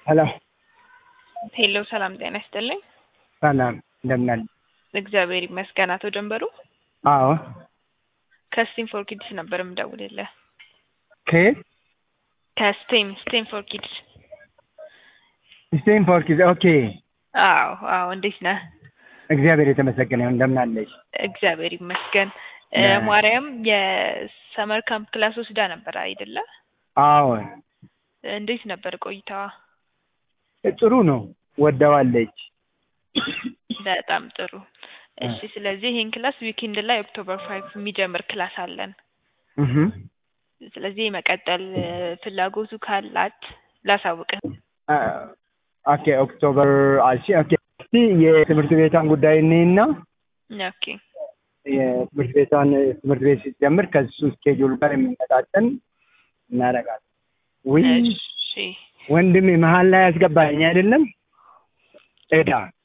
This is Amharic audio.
ሄሎ ሄሎ ሰላም ጤና ይስጥልኝ። ሰላም እንደምን አለ? እግዚአብሔር ይመስገን። አቶ ጀንበሩ አዎ ከስቴም ፎር ኪድስ ነበር የምደውልልህ። ከየት? ከስቴም ስቴም ፎር ኪድስ። ስቴም ፎር ኪድስ። ኦኬ አዎ አዎ። እንዴት ነህ? እግዚአብሔር የተመሰገነ ይሁን። እንደምን አለሽ? እግዚአብሔር ይመስገን። እ ነ- ማርያም የሰመር ካምፕ ክላስ ወስዳ ነበር አይደለ? አዎ እንዴት ነበር ቆይታዋ? ጥሩ ነው። ወደዋለች። በጣም ጥሩ። እሺ፣ ስለዚህ ይህን ክላስ ዊኬንድ ላይ ኦክቶበር ፋይቭ የሚጀምር ክላስ አለን። እህ ስለዚህ መቀጠል እ ፍላጎቱ ካላት ላሳውቅህ። አ- ኦኬ ኦክቶበር አልሺ። ኦኬ እስቲ የትምህርት ቤቷን ጉዳይ እኔና ኦኬ የትምህርት ቤቷን ትምህርት ቤት ሲጀምር ከሱ ስኬጁል ጋር የሚመጣጠን እናደርጋለን። ውይ እሺ ወንድሜ መሀል ላይ ያስገባኝ አይደለም እዳ